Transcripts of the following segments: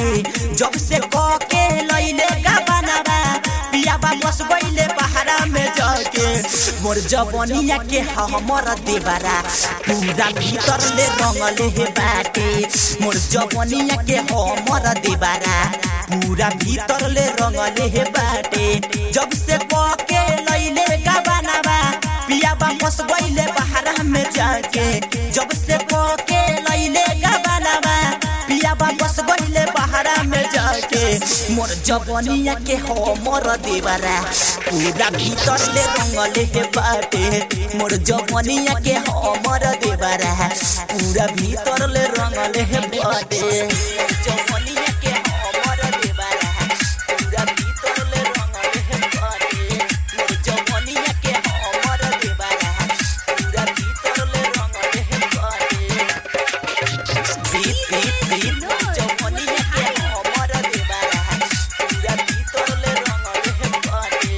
बाटे जब से क के लैले का बनावा पियाबा बस गईले पहाड़ा में जाके मोर जवनिया के हमर देवरा पूरा भीतर ले रंगले हे बाटे मोर जवनिया के हमर देवरा पूरा भीतर ले रंगले हे बाटे जब से क के लैले का बनावा पियाबा बस गईले पहाड़ा में जाके जब से क के लैले का बनावा पियाबा बस गईले पहाड़ा में जाके मोर जवनिया के हमर देवरा पूरा भीतर ले रंगले हे बाटे मोर जवनिया के हमर देवरा पूरा भीतर ले रंगले हे बाटे जवनिया के हमर देवरा पूरा भीतर ले रंगले हे बाटे मोर जवनिया के हमर देवरा पूरा भीतर ले रंगले हे बाटे बीप बीप बीप जवनिया के हमर देवरा पूरा भीतर ले रंगले हे बाटे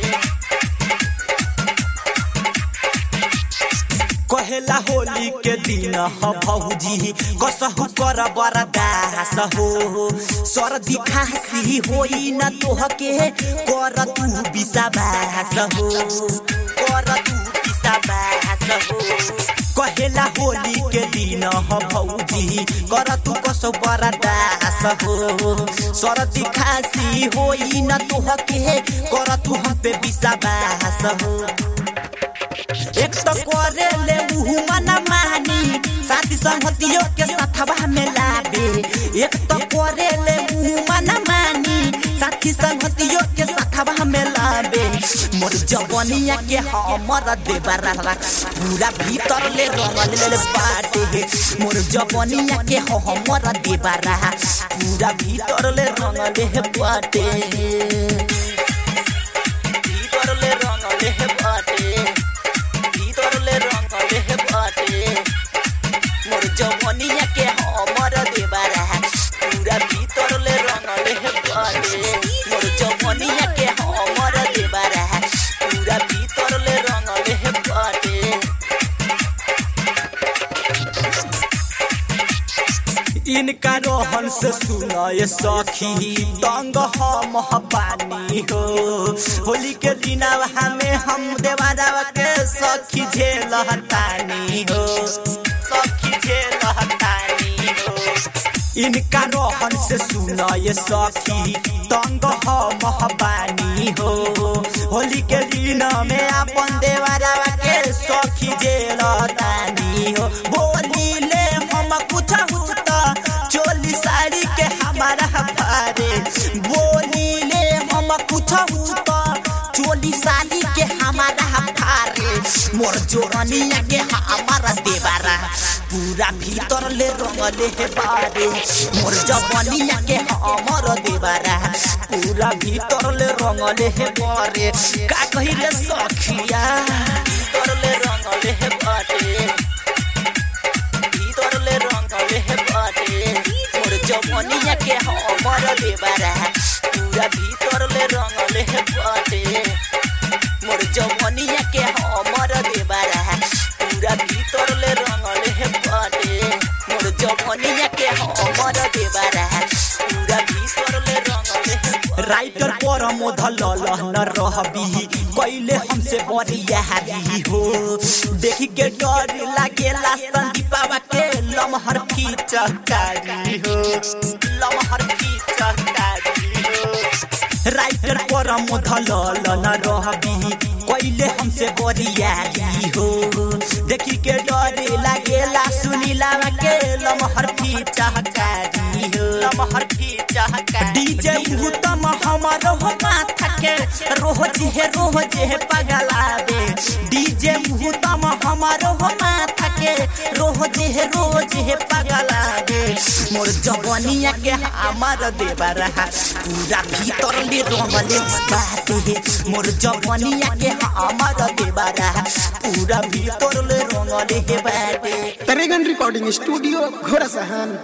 कहेला होली के दिन ह भौजी कसहु कर बरदास हो सर्दी खांसी होई न तोहके कर तू विषाबास हो कर तू विषाबास हो कहेला होली के दिन ह भौजी कर तू कसो बरदास हो सर्दी खांसी होई न तोहके कर तू हम पे विषाबास हो एक तो करे ले मुँह मना मानी साथी संगतियों के साथवा में लाबे एक तो करे ले मुँह मना मानी साथी संगतियों के साथवा में लाबे मोर जवनिया के हमर देवरा पूरा भीतर ले रंगल ले बाटे मोर जवनिया के हमर देवरा पूरा भीतर ले रंगल ले बाटे भीतर ले रंगल ले बाटे भीतर ले रंगले हे बाटे मोर जवनिया के हमर देवरा पूरा भीतर ले रंगले हे बाटे मोर जवनिया के हमर देवरा पूरा भीतर ले रंगले हे बाटे इनका रोहन से सुनाए सखी तंग हम पानी हो होली के दिन हमें हम देवारा के सखी झेल हतानी हो सखी झेल हतानी हो इनका रोहन से सुनाए सखी तंग हम पानी हो होली के दिन में अपन देवारा के सखी झेल हतानी हो बोली ले हम कुछ हुता चोली साड़ी के हमारा भारे बोली ले हम कुछ हुता चोली साड़ी के हमारा भारे मोर जोरनिया के हमारा देवारा पूरा भीतर ले रंगले हे बारे मोर जवनिया के हमर देवारा पूरा भीतर ले रंगले हे बारे का कही रे सखिया भीतर ले रंगले हे बारे भीतर ले रंगले हे बाटे मोर जवनिया के हमर देवरा पूरा भीतर ले रंगले हे बाटे मोर जवनिया के हमर देवरा पूरा भीतर ले रंगले हे बाटे मोर जवनिया के हमर देवरा पूरा भीतर ले रंगले हे राइटर पर मोधल न रहबी कैले हमसे बरिया हारी हो देखी के डर लागेला संदीपावा के लमहर की चकारी हो लमहर की चकारी हो राइटर पर मोधल न रहबी कैले हमसे बरियारी हो देखी के डर लागेला सुनीला के लमहर की चहकारी हो लमहर की चहकारी डीजे उत्तम हमारो हो माथा के रोज हे रोज हे पगलावे डीजे उत्तम हमारो हो माथा के रोज हे रोज हे पगलावे मोर जवनिया के हमार देवरा पूरा भीतर ले रंगले बाटे मोर जवनिया के हमार देवरा पूरा भीतर ले रंगले बाटे तरेगन रिकॉर्डिंग स्टूडियो घोड़ा सहन